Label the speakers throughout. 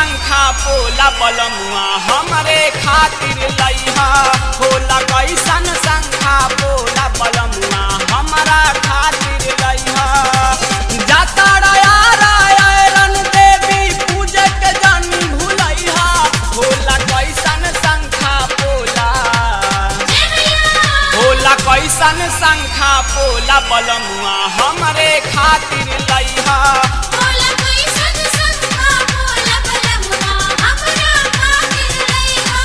Speaker 1: शंखा पोला बलमुआ हमरे खातिर लइहा होला कैसन शंखा पोला बलमुआ हमरा खातिर लइहा जाता रन देवी पूजे के जानी भूलैहा होला कैसन शंखा पोला होला कैसन शंखा पोला बलमुआ हमरे खातिर लइहा
Speaker 2: बोला कोई सन संखा बोला बलमुआ हमरा खातिर लइहा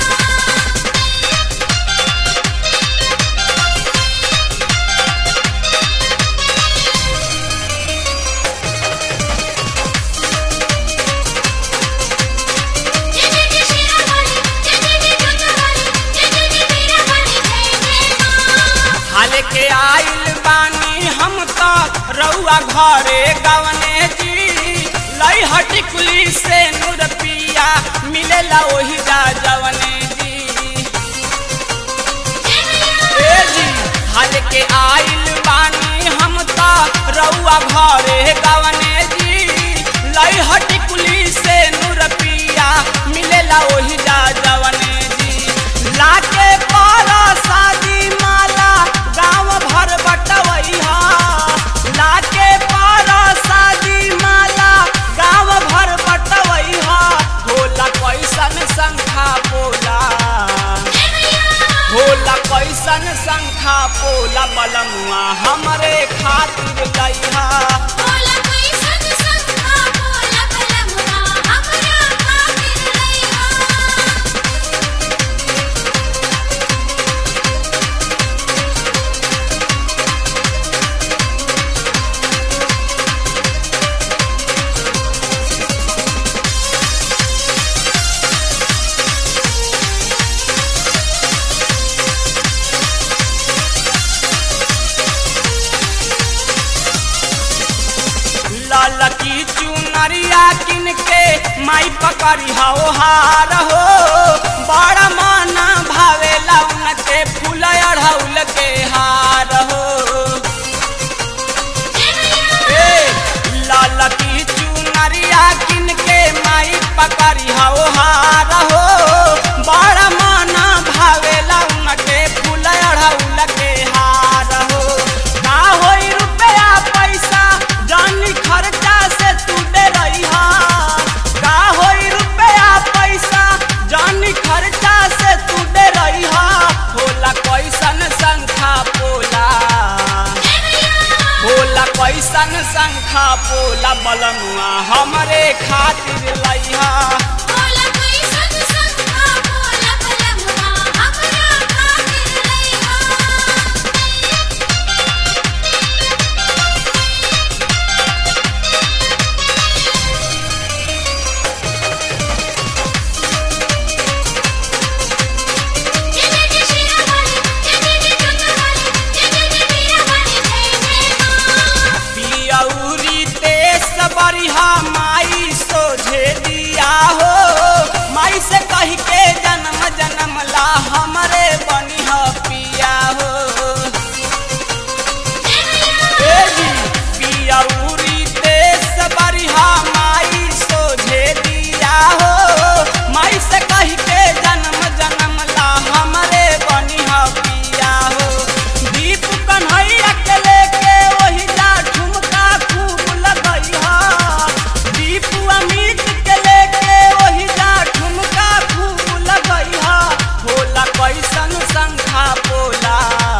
Speaker 2: जय जय जय श्री राम वाली जय जय जय दुर्गा वाली जय जय जय वीरा वाली जय जय मां
Speaker 1: हाल के आइल बानी हम तो रउआ घरे गवने जी लई हटी कुली से नूर पिया मिलेला ओही जा जवने जी ए जी हाल के आइल बानी हम तो रउआ घरे गवने जी लई हटी कुली से नूर पिया मिलेला ओही जा जवने जी लाके पारा शादी माला गाँव भर बटवैहा लाके पारा शादी माला गाँव भर बटवैहा होला कैसन शंखा पोला होला कैसन शंखा पोला बलमुआ हमरे खातिर लइहा
Speaker 2: बोला कोई सन संखा बोला बलमुआ हमरा खातिर लइहा
Speaker 1: लाल की चुनरिया किन के माई पकड़ी हो हार हो बड़ा माना भावेला उनके फूल अढ़ौल के हार हो ए, लाल की चुनरिया किन के माई पकड़ी हो हार हो बड़ा माना भावेला उनके फूल अढ़ौल के हार हो का होई रुपया पैसा जानी खर्चा से तू दे रही का होई रुपया पैसा जानी खर्चा से तू दे रही होला कैसन शंखा पोला होला कैसन शंखा पोला बलमुआ हमरे खातिर लइहा
Speaker 2: बोला कोई सन संखा बोला बलमुआ हमरा खातिर लइहा जय जय जय श्री राम वाली जय जय जय दुर्गा वाली जय जय जय वीरा वाली जय जय मां
Speaker 1: पियौरी तेस बरिहा माई सोझे दिया हो माई से कही के जन्म जन्म ला हमरे बनिह पिया हो ए जी, पियौरी तेस बरिहा माई सोझे दिया हो माई से कही के जन्म जन्म ला हमरे बनिह पिया हो दीप कन्हैया के लेके वही जा ठुमका खूब लगैहा दीप अमित के लेके वही जा ठुमका खूब लगैहा होला कैसन शंखा पोला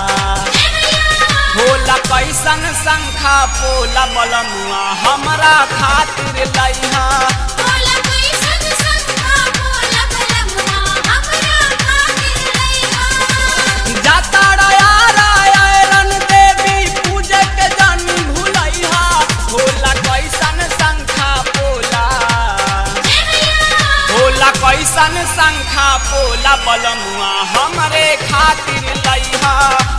Speaker 1: होला कैसन शंखा पोला बलमुआ हमरा खातिर लइहा
Speaker 2: बोला कोई सन संखा बोला बलमुआ हमरा खातिर लइहा
Speaker 1: जाता रन देवी पूजे के जानी भूलैहा होला कैसन शंखा पोला होला कैसन शंखा पोला बलमुआ हमरे खातिर लइहा